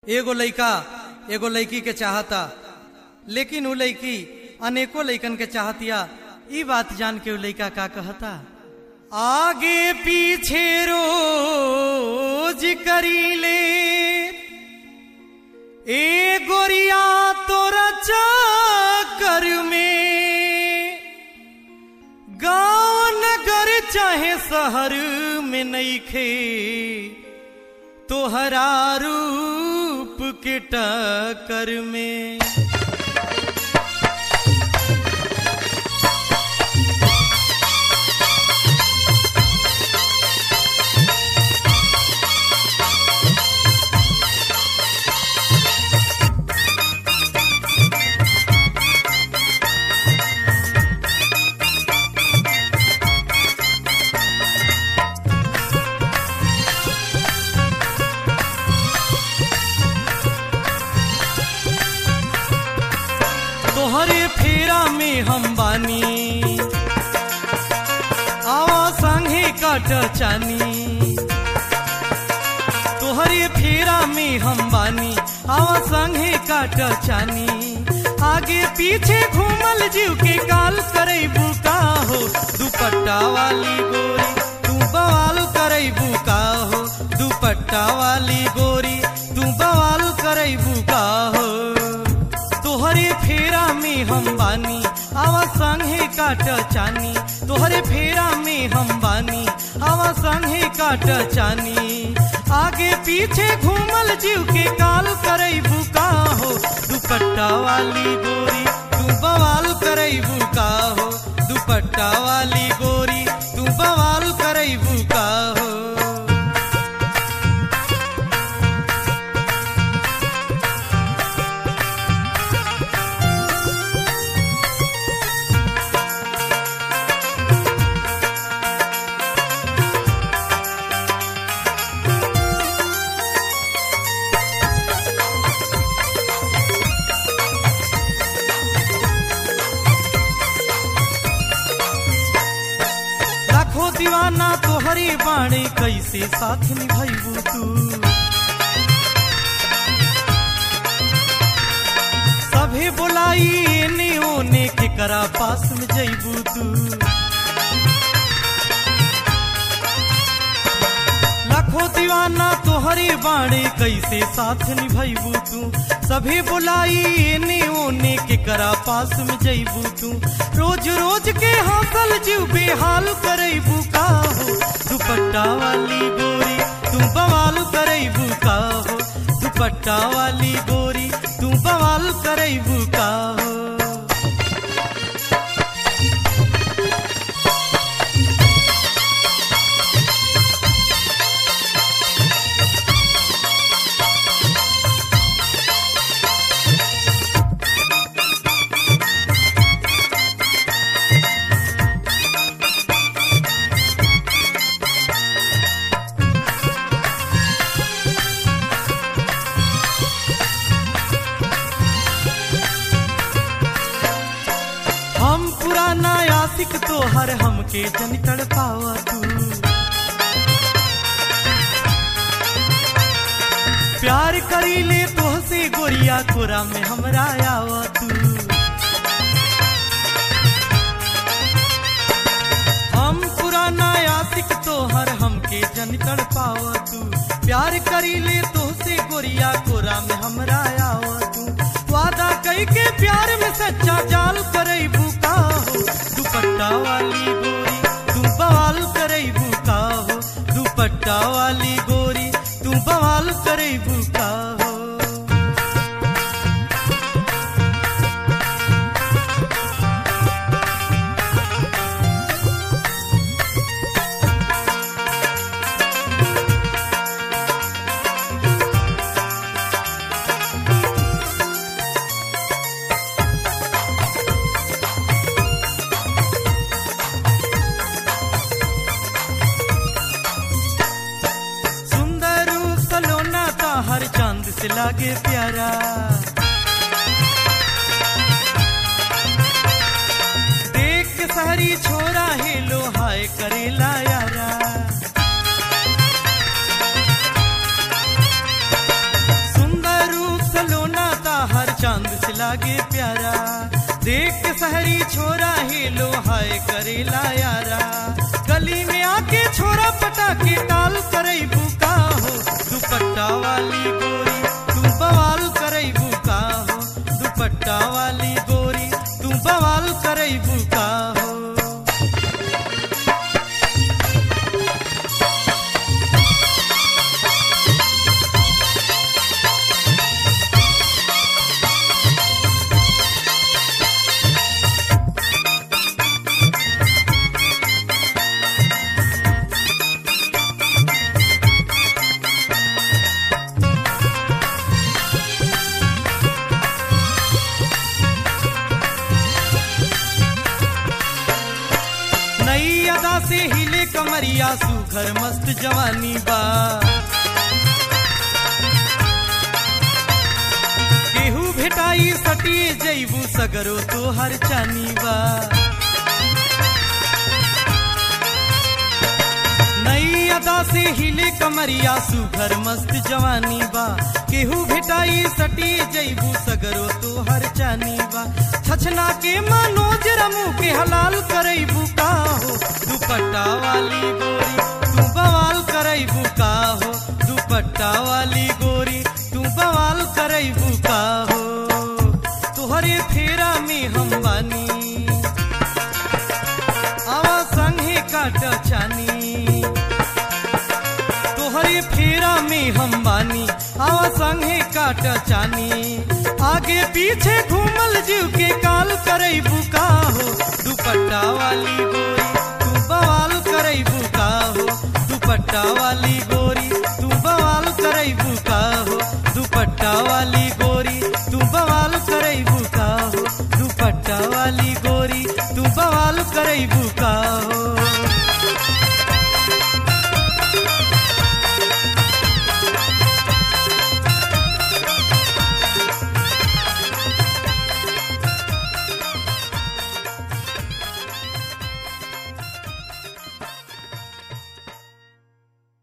एगो लइका एगो लड़की के चाहता लेकिन उ लड़की अनेको लइकन के चाहतिया ई बात जान के उ लइका का कहता आगे पीछे रोज करीले ए गोरिया तोरा चक्कर में गांव नगर चाहे शहर में नईखे तोहरा रूप के टक्कर में तोहरे फेरा में हम बानी आवा संगे काट चानी तोहरे फेरा में हम बानी आवा संगे काट चानी आगे पीछे घूमल जीव के काल करे बुका हो दुपट्टा वाली गोरी तू बवाल करे बुका हो दुपट्टा वाली गोरी तू बवाल करे बुका हो तोहरे फेरा में हम बानी आवा संगे काट चानी तोहरे फेरा में हम बानी आवा संगे काट चानी आगे पीछे घूमल जीव के काल करई बुका हो दुपट्टा वाली गोरी तू बवाल करई बुका हो दुपट्टा वाली गोरी तू बवाल करई बुका हो लाखों दीवाना तोहरे बाणे कैसे साथ निभाइबू तू सभे बोलाई एने ओने के करा पास में जइबू तू लाखों दीवाना तोहरे बाणे कैसे साथ निभाइबू तू सभे बोलाई एने ओने के करा पास में जइबू तू रोज रोज के हासल जीव बेहाल करैबू का हो दुपट्टा वाली गोरी तू बवाल करैबू का हो दुपट्टा वाली गोरी तू बवाल करैबू का हो हम पुराना आशिक तो हर हमके जन तड़ पावा तू प्यार करी ले तो से गोरिया कोरा में हमरा आवा तू हम पुराना आशिक तो हर हमके जन तड़ पावा तू प्यार करी ले तो से गोरिया कोरा में हमरा आवा तू वादा कई के प्यार में सच्चा जाल करई बुका हो दुपट्टा वाली गोरी तू बवाल करई बुका हो दुपट्टा वाली गोरी तू बवाल करई बुका हो सुंदर सलोना का हर चांद से लागे प्यारा देख के सहरी छोरा हेलो हाय करेला यारा सुंदर लागे प्यारा देख के शहरी छोरा हेलो हाय करेला यारा गली में आके छोरा पटा के टाल करे बुका हो दुपट्टा वाली गोरी तू बवाल करे बुका हो दुपट्टा वाली गोरी तू बवाल करे बुका हो नई अदा से हिले कमरिया सुघर मस्त जवानी बा केहू भेटाई सटिए जैबू सगरो तो हर चानी बा नई अदा से हिले कमरिया सुघर मस्त जवानी बा केहू भेटाई सटिए जैबू सगरो तो हर चानी बा छछना के मनोज रमू के हलाल करई बुका हो दुपट्टा वाली गोरी तू बवाल करई बुका हो दुपट्टा वाली गोरी तू बवाल करई बुका हो तुहरे फेरा में हम बानी आवा संगे काट चानी तोहरे फेरा में हम बानी आवा संगे काट चानी आगे पीछे घूमल जीव के काल करई बुका हो दुपट्टा वाली गोरी तू बवाल करई बुका हो दुपट्टा वाली गोरी तू बवाल करई बुका हो दुपट्टा वाली गोरी तू बवाल करई बुका हो दुपट्टा वाली गोरी तू बवाल करई बुका हो